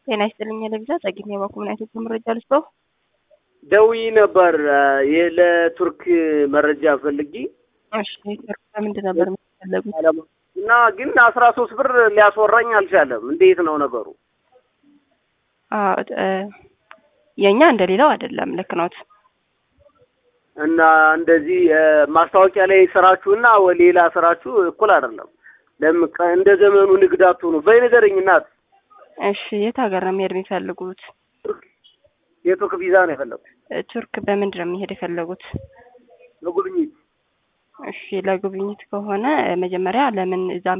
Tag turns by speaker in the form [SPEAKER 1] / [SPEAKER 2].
[SPEAKER 1] ጤና ይስጥልኝ ለቪዛ ጸግኝ የባኩምን አይነት መረጃ ልስጠው።
[SPEAKER 2] ደውዬ ነበር ይህ ለቱርክ መረጃ ፈልጊ
[SPEAKER 1] እሺ ቱርክ በምንድን ነበር የሚፈለጉት?
[SPEAKER 2] እና ግን አስራ ሶስት ብር ሊያስወራኝ አልቻለም። እንዴት ነው ነገሩ?
[SPEAKER 1] አዎ እ የእኛ እንደሌላው አይደለም። ልክ ነዎት።
[SPEAKER 2] እና እንደዚህ ማስታወቂያ ላይ ስራችሁና ሌላ ስራችሁ እኩል አይደለም። ለምን ቀ- እንደ ዘመኑ ንግድ አትሆኑ። በይ ንገረኝ እናት።
[SPEAKER 1] እሺ የት ሀገር ነው መሄድ የሚፈልጉት?
[SPEAKER 2] የቱርክ ቪዛ ነው የፈለጉት
[SPEAKER 1] እ ቱርክ በምንድን ነው የሚሄድ የፈለጉት?
[SPEAKER 2] ለጉብኝት።
[SPEAKER 1] እሺ ለጉብኝት ከሆነ እ መጀመሪያ ለምን እዛ